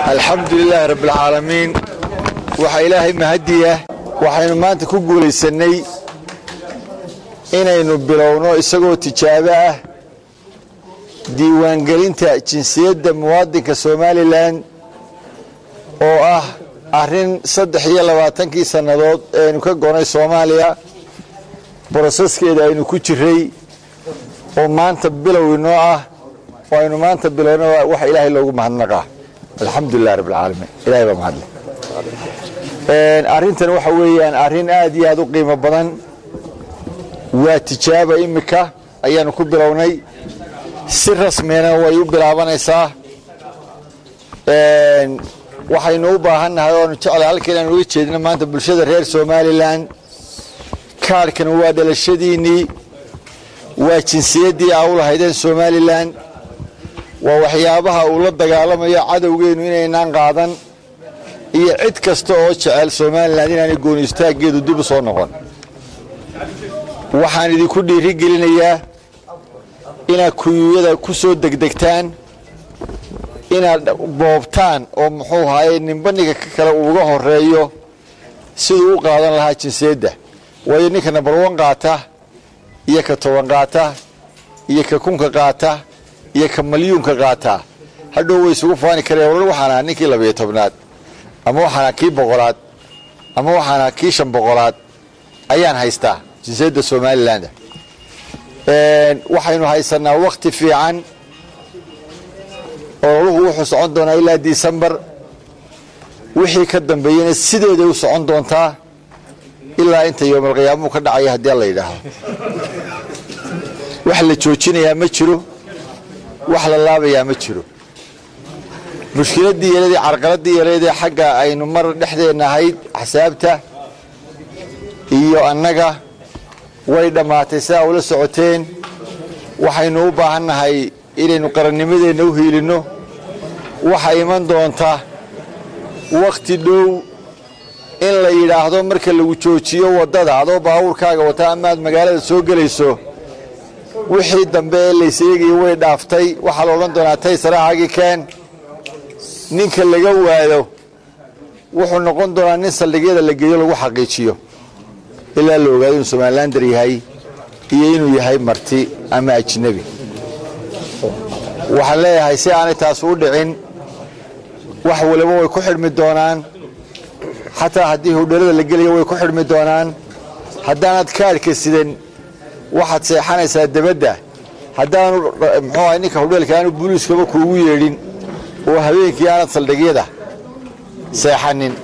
alxamdu lilaahi rabbialcaalamiin waxaa ilaahay mahadiya waxaynu maanta ku guulaysannay inaynu bilowno isagoo tijaabo ah diiwaangelinta jinsiyadda muwaadinka somalilan oo ah arrin saddex iyo labaatankii sannadood ee aynu ka gonay soomaaliya boroseskeeda aynu ku jiray oo maanta bilow inoo ah oo aynu maanta bilowna waxa ilaahay loogu mahadnaqaa alxamdulilah rabbilcaalamiin ilahay baa mahadle arrintan waxa weeyaan arrin aad iyo aad u qiimo badan waa tijaaba imika ayaanu ku bilownay si rasmina way u bilaabanaysaa waxaynu u baahannahay oanu jeclay halka inaanu uga jeedino maanta bulshada reer somalilan kaarhkan waa dhalashadiinnii waa jinsiyaddii aa u lahaydeen somalilan waa waxyaabaha uu la dagaalamayo cadowgeennu inaynaan qaadan iyo cid kasta oo jecel somalilan inaanay gooni istaaggeedu dib u soo noqon waxaan idinku dhiiri gelinayaa inaad kuyuyada ku soo degdegtaan inaad boobtaan oo muxuu ahaye ninbaniga kale uuga horeeyo siduu u qaadan lahaa jinsiyadda waayo ninka nambar wan qaata iyo ka toban qaata iyo ka kunka qaata iyo ka malyuunka qaataa hadhow way isugu faani kareen warar waxaan ahaa ninkii labiyo tobnaad ama waxaan ahaa kii boqolaad ama waxaan ahaa kii shan boqolaad ayaan haystaa jinsiyadda somaliland waxaynu haysanaa wakti fiican ololuhu wuxuu socon doonaa ilaa disembar wixii ka dambeeyena sideeday u socon doontaa ilaa inta yoomalqiyaamuhu ka dhacaya haddii la yidhaahdo wax la joojinayaa ma jiro wax la laabayaa ma jiro mushkiladdii yeeladii carqaladdii yeeladee xagga aynu mar dhexdeenna ahayd axsaabta iyo annaga way dhammaatay sidaa ula socoteen waxaynu u baahannahay inaynu qarannimadeenna u hiilinno waxaa iman doonta wakhti dhow in la yidhaahdo marka lagu joojiyo waddada adoo baabuurkaaga wata amaad magaalada soo gelayso wixii dambe ee layseegayo way dhaaftay waxaa la odhan doonaa tay saraxagii keen ninka laga waado wuxuu noqon doonaa nin saldhigyada la geeyo lagu xaqiijiyo ilaa la ogaado inuu somalilander yahay iyo inuu yahay marti ama ajnebi waxaan leeyahay si aanay taas u dhicin wax waliba way ku xidhmi doonaan xataa haddii hudheelada la gelayo way ku xidhmi doonaan haddaanad kaadhka sidan waxaad seexanaysaa debadda haddaanu muxuu ahay ninka hudheelka aanu buliiskaba kuugu yeedhin oo habeenkii aanad saldhigyada seexanin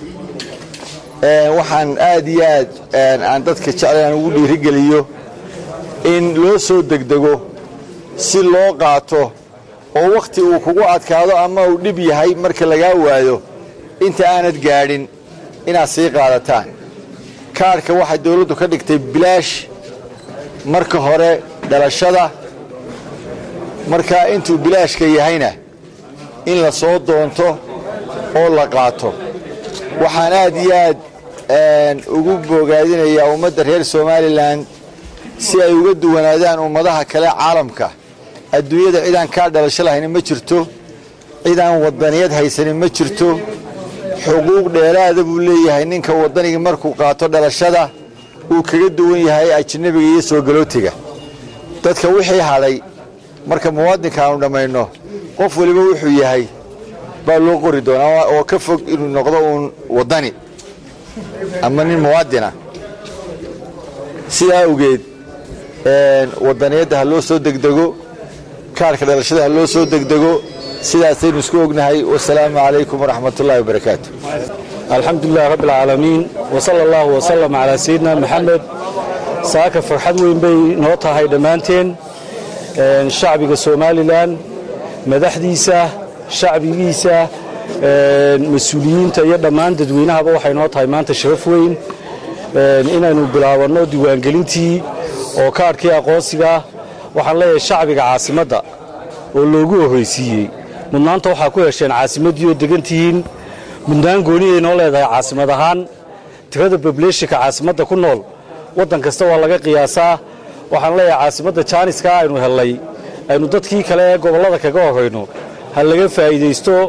waxaan aad iyo aad aan dadka jeclay aan ugu dhiirigeliyo in loo soo degdego si loo qaato oo wakhti uu kugu adkaado ama uu dhib yahay marka lagaa waayo inta aanad gaadhin inaad sii qaadataan kaarhka waxay dawladdu ka dhigtay bilaash marka hore dhalashada markaa intuu bilaashka yahayna in la soo doonto oo la qaato waxaan aad iyo aad ugu bogaadinayaa ummadda reer somalilan si ay uga duwanaadaan ummadaha kale caalamka adduunyada cidaan kaa dhalasho lahaynin ma jirto cidaan wadaniyad haysanin ma jirto xuquuq dheeraada buu leeyahay ninka wadanigii markuu qaato dhalashada uu kaga duwan yahay ajnabiga iyo soo galootiga dadka wixii hadhay marka muwaadinka aanu dhammayno qof waliba wuxuu yahay baa loo qori doonaa oo ka fog inuu noqdo uun wadani ama nin muwaadina sidaa awgeed wadaniyadda ha loo soo degdego kaarhka dhalashada ha loo soo degdego sidaasaynu isku ognahay wasalaamu calaykum waraxmat ullahi wabarakaatu alxamdu lilah rabbi alcaalamiin wsala allahu wasalam calaa sayidina maxamed saaka farxad weyn bay noo tahay dhammaanteen shacbiga somalilan madaxdiisa shacbigiisa mas-uuliyiinta iyo dhammaan dadweynahaba waxay noo tahay maanta sharaf weyn inaynu bilaabanno diiwaangelintii oo kaadhkii aqoonsiga waxaan leeyahay shacbiga caasimadda oo loogu horraysiiyey mudnaanta waxaa ku hesheen caasimaddii oo degan tihiin mudnaan goonihay noo leedahay caasimad ahaan tirada bobuleshinka caasimadda ku nool waddan kasta waa laga qiyaasaa waxaan leeyahay caasimadda jaaniska aynu hellay aynu dadkii kale ee gobollada kaga horrayno ha laga faa'iidaysto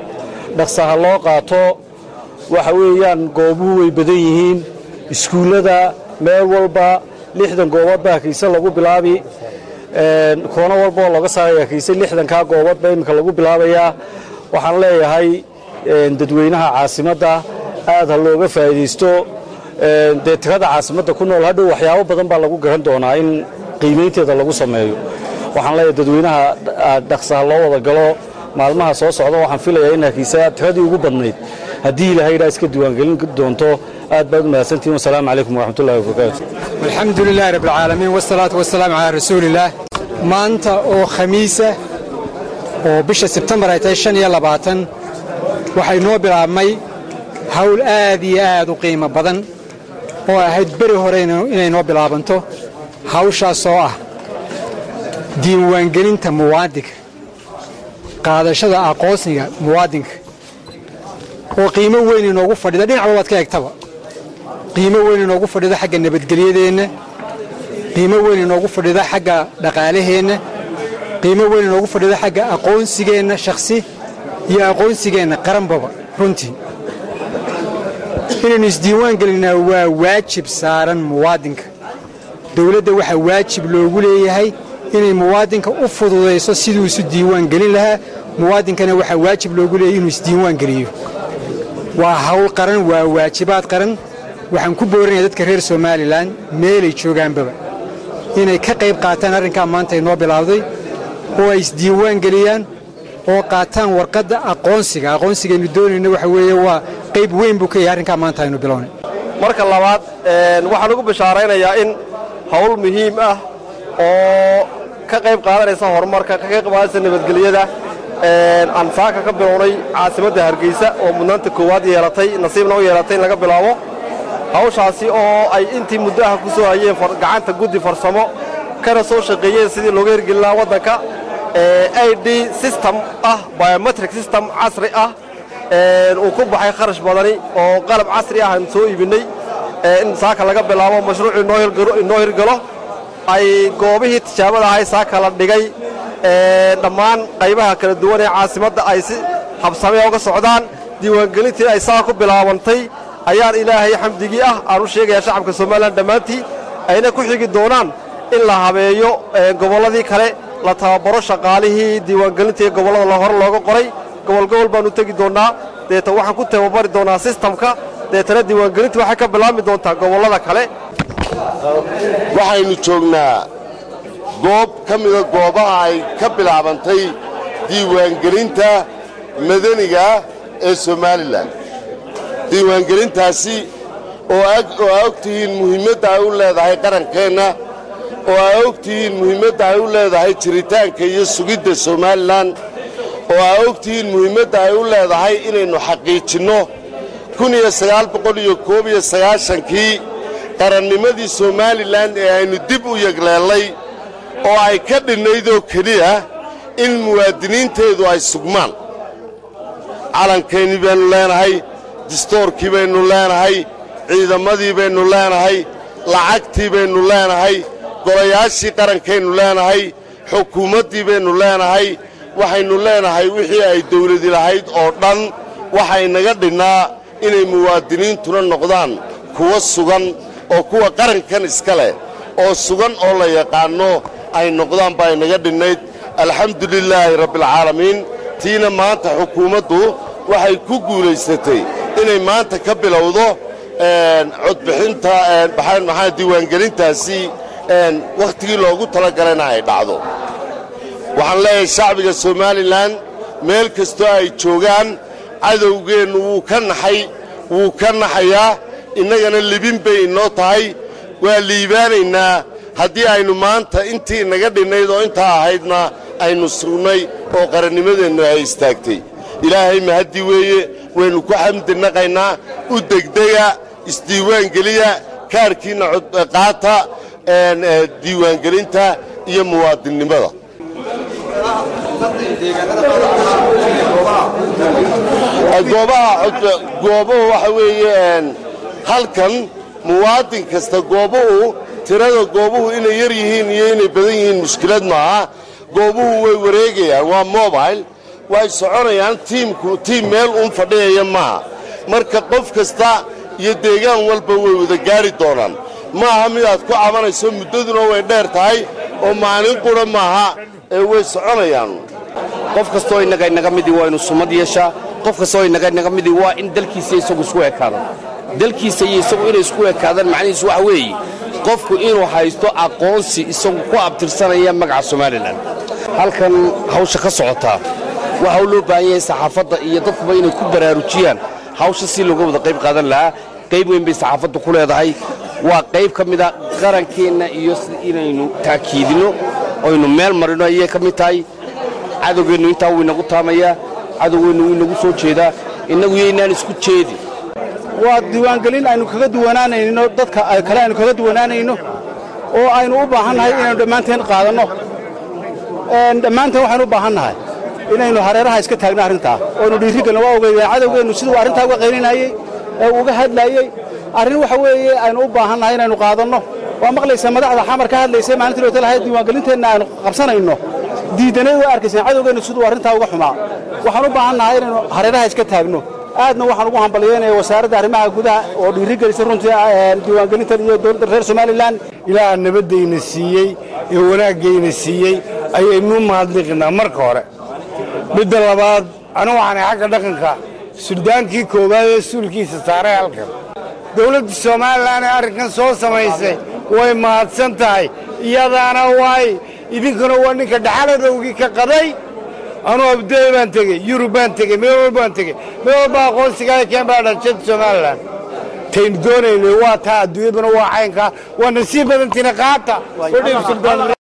dhaqsaha loo qaato waxa weeyaan goobuhu way badan yihiin iskuullada meel walba lixdan goobood baa hargeysa lagu bilaabi koono walba oo looga saaraya hargeysa lixdankaa goobood baa iminka lagu bilaabayaa waxaan leeyahay dadweynaha caasimadda aad ha looga faa'iidaysto dee tirada caasimadda ku nool hadhow waxyaabo badan baa lagu garan doonaa in qiimaynteeda lagu sameeyo waxaan leeyahay dadweynaha dhaqsaha loo wada galo maalmaha soo socda waxaan filayaa in hargeysa tiradii ugu badnayd haddii ilaahay idhaa iska diiwaangelin doonto aad baad u mahadsantihin wasalaamu calaykum waraxmatullahi wabarakaatu alxamdu lilahi rabb alcaalamiin wasalaatu wasalaamu calaa rasuulillaah maanta oo khamiisa oo bisha sebtembar ay tahay shan iyo labaatan waxay noo bilaabmay hawl aad iyo aad u qiimo badan oo ahayd beri hore inay noo bilaabanto hawshaasoo ah diiwaangelinta muwaadinka qaadashada aqoonsiga muwaadinka oo qiimo weyn inoogu fadhida dhinac walbaad ka egtaba qiimo weyn inoogu fadhida xagga nabadgelyadeenna qiimo weyn inoogu fadhida xagga dhaqaalaheenna qiimo weyn inoogu fadhida xagga aqoonsigeenna shakhsi iyo aqoonsigeenna qaranbaba runtii inaynu isdiiwaan gelinnaa waa waajib saaran muwaadinka dowladda waxaa waajib loogu leeyahay inay muwaadinka u fududayso siduu isu diiwaan gelin lahaa muwaadinkana waxaa waajib loogu leeyahay inuu isdiiwaan geliyo waa hawl qaran waa waajibaad qaran waxaan ku boorinaya dadka reer somalilan meelay joogaanbaba inay ka qayb qaataan arrinkaa maanta inoo bilaawday oo ay isdiiwaan geliyaan oo qaataan warqadda aqoonsiga aqoonsigaynu doonayna waxa weeye waa qayb weyn buu ka yahay arrinkaa maanta aynu bilownay marka labaad waxaan ugu bishaaraynayaa in hawl muhiim ah oo ka qayb qaadanaysa horumarka ka qayb qaadanaysa nabadgelyada aan saaka ka bilownay caasimadda hargeysa oo mudnaanta koowaad yeelatay nasiibna u yeelatay in laga bilaabo hawshaasi oo ay intii muddaha ku soo hayeen gacanta guddi farsamo kana soo shaqeeyeen sidii looga hirgelin lahaa waddanka i d system ah biometric system casri ah uu ku baxay kharash badani oo qalab casri ah aan soo iibinnay in saaka laga bilaabo mashruucu inoo hirgalo ay goobihii tijaabada ahay saaka la dhigay dhammaan qaybaha kala duwan ee caasimadda ay si habsamea uga socdaan diiwaangelintii ay saa ku bilaabantay ayaan ilaahay xamdigii ah aan u sheegayaa shacabka somalilan dhammaantii ayna ku xigi doonaan in la habeeyo gobolladii kale la tababaro shaqaalihii diiwaangelinta ee gobollada hore looga qoray gobol gobol baannu tegi doonnaa deetan waxaan ku tababari doonnaa sistamka deetana diiwaangelintii waxay ka bilaabmi doontaa gobollada kale waxaynu joognaa goob ka mida goobaha ay ka bilaabantay diiwaangelinta madaniga ee somalilan diiwaangelintaasi oo aa og tihiin muhiimadda ay u leedahay qarankeenna oo aa og tihiin muhiimadda ay u leedahay jiritaanka iyo sugidda somalilan oo aa og tihiin muhiimadda ay u leedahay inaynu xaqiijinno kii qarannimadii somalilan ee aynu dib u yegleellay oo ay ka dhinnaydoo keliya in muwaadiniinteedu ay sugmaan calankeenii baynu leenahay distoorkii baynu leenahay ciidamadii baynu leenahay lacagtii baynu leenahay golayaashii qarankaynu leenahay xukuumaddii baynu leenahay waxaynu leenahay wixii ay dawladi lahayd oo dhan waxay naga dhinnaa inay muwaadiniintuna noqdaan kuwa sugan oo kuwa qarankan iska leh oo sugan oo la yaqaanno ay noqdaan baa inaga dhinnayd alxamdu lilaahi rabbialcaalamiin tiina maanta xukuumaddu waxay ku guulaysatay inay maanta ka bilowdo codbixinta maxaa diiwaangelintaasi wakhtigii loogu talagalayna ay dhacdo waxaan leeyahay shacbiga somalilan meel kastoo ay joogaan cadowgeennu wuu ka naxay wuu ka naxayaa innagana libin bay inoo tahay waa liibaanaynaa haddii aynu maanta intii inaga dhinnayd oo intaa ahaydna aynu sugnay oo qarannimadeennu ay istaagtay ilaahay mahaddi weeye waynu ku xamdi naqaynaa u degdega isdiiwaangeliya kaarhkiinna qaata diiwaangelinta iyo muwaadinnimada goobuhu waxa weeye halkan muwaadin kasta goobuhu tirada goobuhu inay yar yihiin iyo inay badan yihiin mushkilad maaha goobuhu way wareegayaan waa mobile way soconayaan tiimku tiim meel uun fadhiyaya maaha marka qof kasta iyo deegaan walba way wada gaadhi doonaan ma aha midaad ku cabanayso muddaduna way dheer tahay oo maalin qura maaha ee way soconayaan qof kastoo innaga inaga midii waa inu sumad yeeshaa qof kastoo inaga inaga midii waa in dalkiisa isagu isku ekaado dalkiisa iyo isagu inay isku ekaadaan macnihiisu waxa weeye qofku inuu haysto aqoonsi isagu ku abtirsanaya magaca somalilan halkan hawsha ka socotaa waxa uu loo baahan yahay saxaafadda iyo dadkuba inay ku baraarujiyaan hawsha si looga wada qayb qaadan lahaa qayb weyn bay saxaafaddu ku leedahay waa qayb ka mida qarankeenna iyo si inaynu taakiidinno oynu meel marino ayay ka mid tahay cadowgeennu intaa wuu inagu taamayaa cadowgeennu wuu inagu soo jeedaa innagu yaynaan isku jeedin waa diiwaangelin aynu kaga duwanaanayno dadka kale aynu kaga duwanaanayno oo aynu u baahannahay inaynu dhammaanteen qaadanno dhammaanteen waxaynu u baahannahay inaynu hareeraha iska taagno arrintaa oonu dhiirigelno waa ogeydeen cadowgeennu siduu arrintaa uga qaylinayey ee uga hadlayey arrin waxa weeye aynu u baahannahay inaynu qaadanno waa maqlaysaa madaxda xamar ka hadlaysay maalintii loo talahay diiwaangelinteenna aynu qabsanayno diidanay way arkayseen cadowgeennu siduu arrintaa uga xumaa waxaan u baahannahay inaynu hareeraha iska taagno aadna waxaan ugu hambalyeynaya wasaaradda arrimaha gudaha oo dhiirigelisay runtii diiwaangelintan iyo dowladda reer somalilan ilaaha nabaddayna siiyey ee wanaaggayna siiyey ayaynu mahadliqinaa marka hore midda labaad anigu waxaanay xagga dhaqanka suldaankii koowaad ee suulkiisa saaray halkan dowladda somalilan ee arrinkan soo samaysay way mahadsan tahay iyadaana waay idinkuna waa ninka dhaxaladowgii ka qaday anuu abdey baan tegey yurub baan tegey meel walba baan tegey meel walba aqoonsigaa keen baa dhalshada somalilan taynu doonaynay waa taa adduunyaduna waa caynkaa waa nasiib badantiina qaata